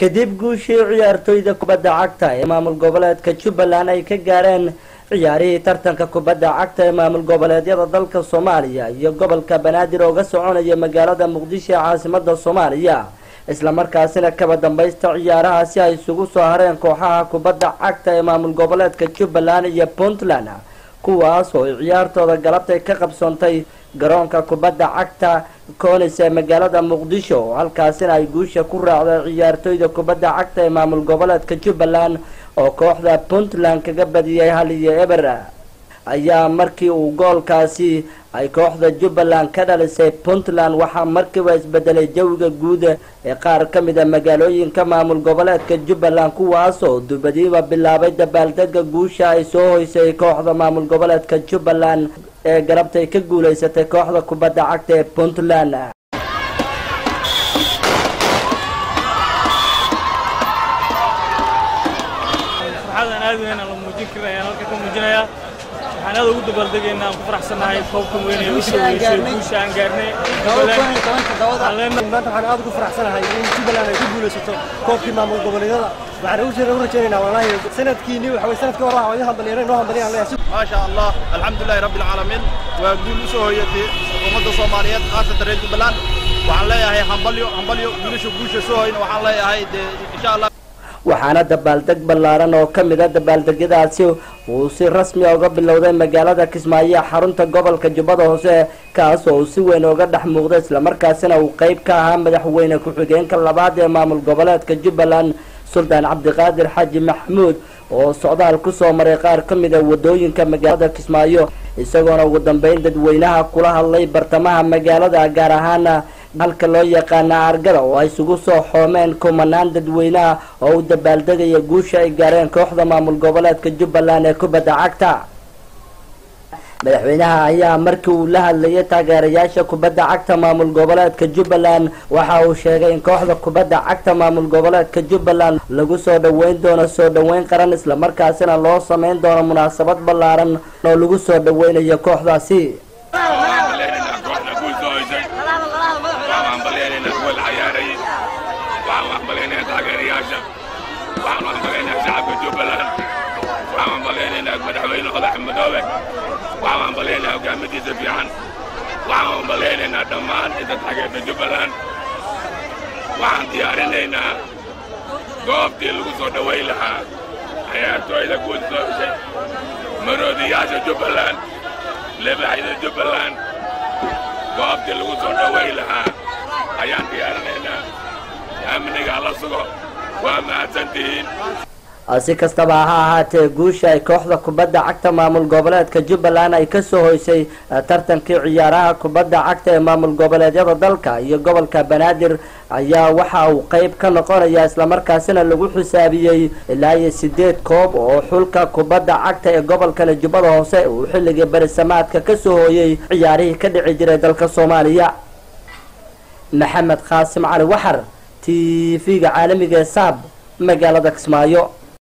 kadib guushii ciyaartoyda kubadda cagta ee maamul goboleedka jubbaland ay ka gaareen ciyaarihii tartanka kubadda cagta ee maamul goboleedyada dalka soomaaliya iyo gobolka banaadir ooga soconaya magaalada muqdisho ee caasimada soomaaliya islamarkaasina kaba dambaysta ciyaarahaasi ay isugu soo hareen kooxaha kubadda cagta ee maamul goboleedka jubbaland iyo puntland kuwaas oo ay ciyaartooda galabtay ka qabsoontay garoonka kubadda cagta koonis ee magaalada muqdisho halkaasina ay guusha ku raacday ciyaartoyda kubadda cagta ee maamul goboleedka jubbaland oo kooxda puntland kaga badiyay hal iyo eber ayaa markii uu goolkaasi ay kooxda jubbaland ka dhalisay puntland waxaa markiiba isbedelay jawiga guud ee qaar ka mid a magaalooyinka maamul goboleedka jubbaland kuwaas oo dubadiiba bilaabay dabaaldega guusha ay soo hoysay kooxda maamul goboleedka jubbaland ee galabtay ka guulaysatay kooxda kubadda cagta ee puntland farxadan aad weyn aan la muujin karin ayaan halka ka muujinayaa waxaan aad ugu dabaaldegaynaa aan ku faraxsannahay koobkan weyn ee usoo weysay guusha aan gaarnay maanta waxaan aad ugu faraxsanahay in jubbaland ay ku guulaysato koobkii maamul goboleedyada waxaan ugu rajaynaynaa wallaahi sanadkiini waxa way sanadkii hore waa idin hambalyeena noo hambalyan leeyahay ما شاء الله الحمد لله رب العالمين وقول سو هيتي umada Soomaaliyeed qaasatan reer Jubbaland waxaan leeyahay hambalyo hambalyo guulasha guusha soo hayna waxaan leeyahay insha Allah waxaana dabaaldeg ballaaran oo ka mid a dabaaldegyadaasi uu si rasmi uga bilowday magaalada kismaayo ee xarunta gobolka jubbada hoose kaas oo uu si weyn uga dhex muuqday islamarkaasina uu qeyb ka ahaa madaxweyne ku-xigeenka labaad ee maamul goboleedka jubbaland suldaan cabdiqaadir xaaji maxamuud oo socdaal kusoo maray qaar ka mid a wadooyinka magaalada kismaayo isagoona ugu dambeyn dadweynaha kula hadlay bartamaha magaalada gaar ahaana halka loo yaqaana argada oo ay isugu soo xoomeen kumanaan dadweynaha oo u dabaaldegaya guusha ay gaareen kooxda maamul goboleedka jubbaland ee kubadda cagta madaxweynaha ayaa markii uu la hadlayay taageerayaasha kubadda cagta maamul goboleedka jubbaland waxa uu sheegay in kooxda kubadda cagta maamul goboleedka jubbaland lagu soo dhoweyn doono soo dhoweyn qaran islamarkaasina loo sameyn doono munaasabad ballaaran oo lagu soo dhoweynayo kooxdaasi waxaan hambaleynayaa hogaamadiisa fiican waxaan hambaleynaynaa dhammaan inta taageerta jubbaland waxaan diyaarinaynaa goobtii lagu soo dhowayn lahaa ciyaartooyda guud soo heshay maroodiyaasha jubbaland lebaxyada jubbaland goobtii lagu soo dhowayn lahaa ayaan diyaarinaynaa amniga la sugo waa mahadsantihiin si kastaba ha ahaatee guusha ay kooxda kubadda cagta maamul goboleedka jubbaland ay kasoo hoysay tartankii ciyaaraha kubadda cagta ee maamul goboleedyada dalka iyo gobolka banaadir ayaa waxa uu qeyb ka noqonaya islamarkaasina lagu xisaabiyey ilaa iyo sideed koob oo xulka kubadda cagta ee gobolkani jubbada hoose uu xilligii berisamaadka kasoo hooyey ciyaarihii ka dhici jiray dalka soomaaliya maxamed qaasim cali waxar t v-ga caalamiga ee saab magaalada kismaayo